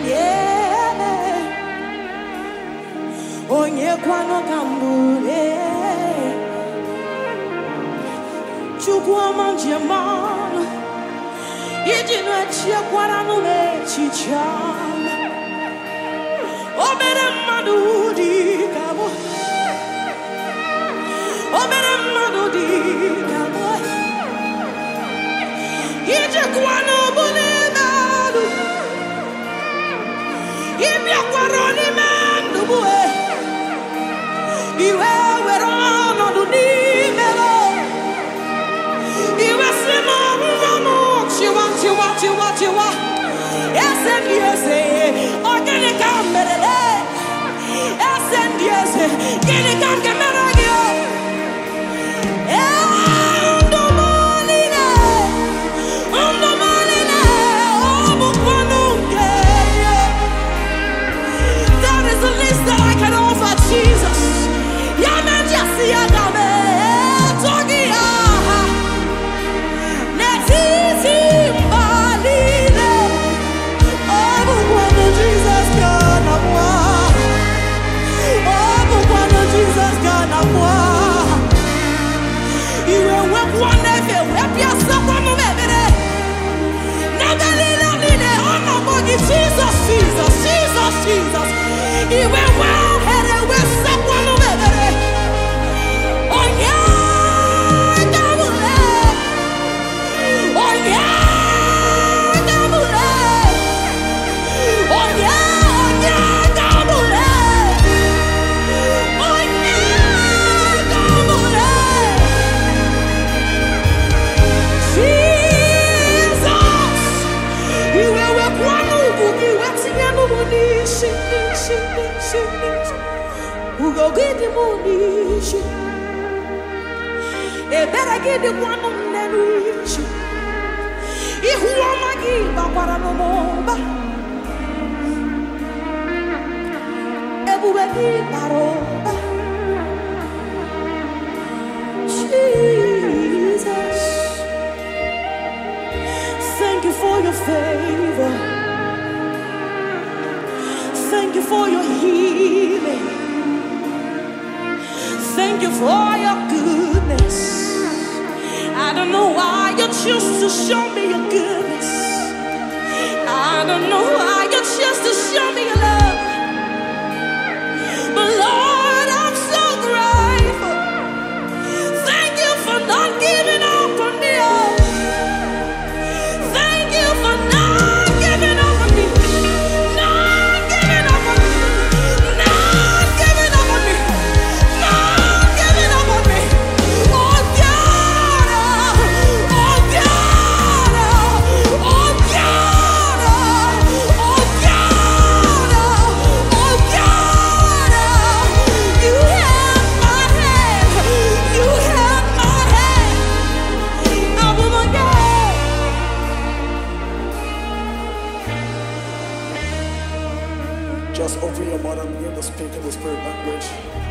onye onye kwanụ ka mbụre chukwu ọma njem ọnụ iji na-echekwara nụ n'echiche ọma obere mmadụ dị ka mụ obere mmadụ dị ka mụ ijekwa n'ọbụ n'ime ọnụ ịbịakwara n'ime ndụ mụ e. iwe were ọnọdụ n'ime m iwe si m ọnwụnwa m chịwa chịwa chịwa chịwa eze ndị eze ọ gịnị ka m mere eze ndị eze gịnị ka m ga-emere gị o? Ee, ndụ m niile, ndụ m niile, ọ bụkwanụ nke ya. That is the least that I can offer Jesus. Ya majesty, ya dame, togi aha. N'etiti mba niile, ọ bụkwanụ Jesus ka na mwa. Ọ bụkwanụ Jesus ka na mwa. Iwe wepụ n'efe, wepịasịakwa m mebere. N'ebe niile niile, ọ nọgbọ gị Jesus, Jesus, Jesus, Jesus. Iwe nwe ohere wesakwa m mebere. Onye ka m lee? Onye ka m lee? Onye, onye ka m lee? Onye ka m lee? Jesus, iwe wekwa n'ugwu gị wetinye n'ụmụ n'isi n'isi n'isi n'isi ugo gị dị mụ n'isi ebere gị dịkwa nụ m n'isi ihu ọma gị bakwara n'ụmụba ebube gị bara ụba Jesus Thank you for your favor. Thank you for your healing. Thank you for your goodness. I don't know why you choose to show me your goodness. I don't know why you choose to show me your love. But Lord, I'm so grateful. Thank you for not giving up on me. oh. Thank you for not giving up on me. Not giving up on me. Not giving up on me. Not giving up on me. Oh God. Oh God. Oh God. Oh God. Oh God. You have my hand. You have my hand. I will not go. Just open your mouth and begin to speak in the spirit language.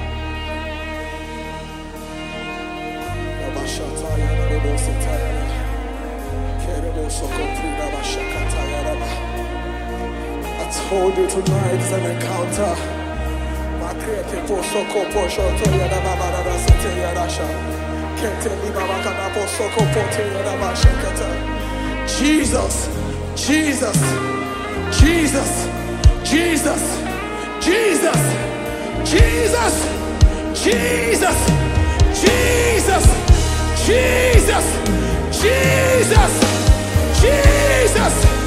Rabashataya, Rabositaya, Kerebosokotira, Bashakataya, Raba. I told you tonight is an encounter. Makrete posoko poshotoya, Rababara, Seteya, Rasha. Kete Libabakana, Posoko, Poteya, Rabashakata. Jesus, Jesus, Jesus, Jesus, Jesus, Jesus, Jesus, Jesus, Jesus, Jesus, Jesus,